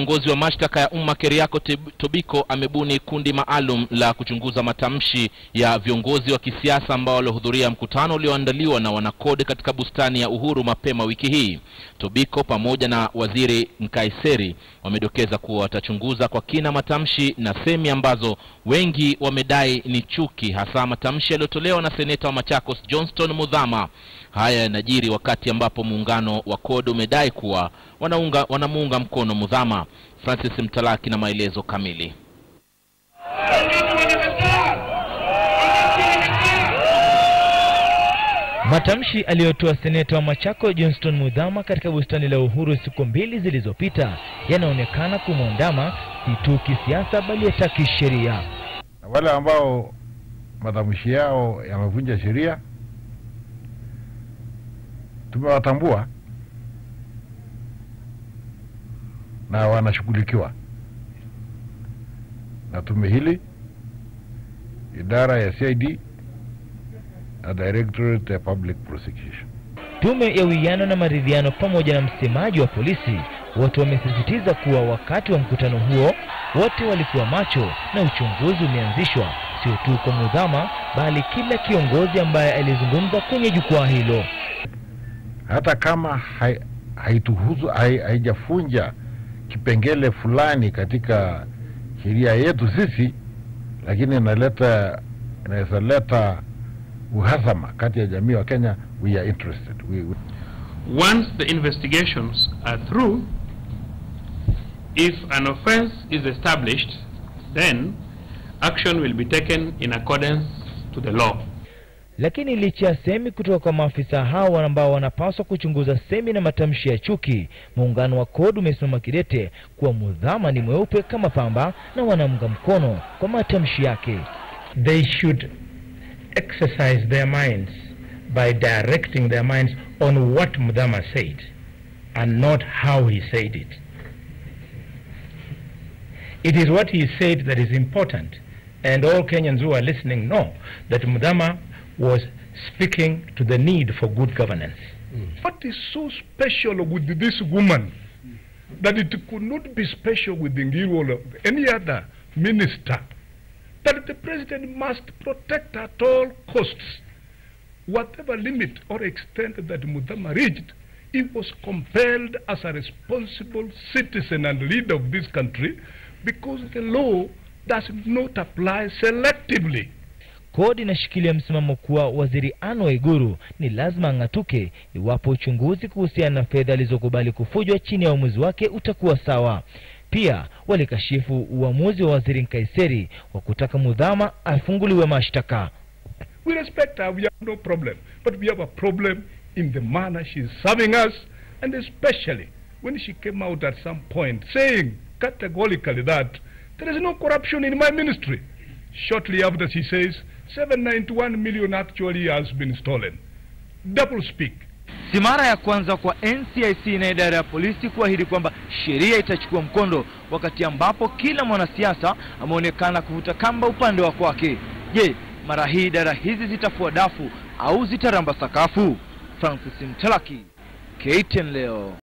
kiongozi wa mashtaka ya umma Keriako Tobiko amebuni kundi maalum la kuchunguza matamshi ya viongozi wa kisiasa ambao walihudhuria mkutano ulioandaliwa na wanakode katika bustani ya Uhuru mapema wiki hii. Tobiko pamoja na waziri Nkaiseri wamedokeza kuwa watachunguza kwa kina matamshi na semi ambazo wengi wamedai ni chuki, hasa matamshi yaliyotolewa na seneta wa Machakos Johnston Mudhama. Haya yanajiri wakati ambapo muungano wa CORD umedai kuwa wanaunga wanamuunga mkono Mudhama. Francis Mtalaki na maelezo kamili. Matamshi aliyotoa seneta wa Machako Johnston Mudhama katika bustani la Uhuru siku mbili zilizopita yanaonekana kumwandama si tu kisiasa bali hata kisheria. Na wale ambao matamshi yao yamevunja sheria tumewatambua na wanashughulikiwa na tume hili, idara ya CID na Directorate ya Public Prosecution. Tume ya Uwiano na Maridhiano pamoja na msemaji wa polisi wote wamesisitiza kuwa wakati wa mkutano huo wote walikuwa macho na uchunguzi umeanzishwa, sio tu kwa Mudhama bali kila kiongozi ambaye alizungumza kwenye jukwaa hilo. Hata kama hai, haituhusu hai, haijafunja kipengele fulani katika sheria yetu sisi, lakini inaleta inaweza leta uhasama kati ya jamii wa Kenya. We are interested. We, we... Once the investigations are through, if an offense is established, then action will be taken in accordance to the law. Lakini licha ya semi kutoka kwa maafisa hao ambao wanapaswa kuchunguza semi na matamshi ya chuki, muungano wa CORD umesimama kidete kuwa Mudhama ni mweupe kama pamba na wanamunga mkono kwa matamshi yake. They should exercise their minds by directing their minds on what Mudhama said and not how he said it. It is what he said that is important and all Kenyans who are listening know that Mudhama was speaking to the need for good governance. Mm. What is so special with this woman that it could not be special with Ngiru or any other minister? That the president must protect at all costs. Whatever limit or extent that Mudama reached, he was compelled as a responsible citizen and leader of this country because the law does not apply selectively. CORD inashikilia msimamo kuwa waziri Anne Waiguru ni lazima ang'atuke iwapo uchunguzi kuhusiana na fedha alizokubali kufujwa chini ya uamuzi wake utakuwa sawa. Pia walikashifu uamuzi wa waziri Nkaiseri wa kutaka Mudhama afunguliwe mashtaka. We respect her, we have no problem, but we have a problem in the manner she is serving us and especially when she came out at some point saying categorically that there is no corruption in my ministry. Shortly after she says 791 million actually has been stolen. Double speak. Si mara ya kwanza kwa NCIC na idara ya polisi kuahidi kwamba sheria itachukua mkondo, wakati ambapo kila mwanasiasa ameonekana kuvuta kamba upande wa kwake. Je, mara hii idara hizi zitafua dafu au zitaramba sakafu? Francis Mtalaki, KTN leo.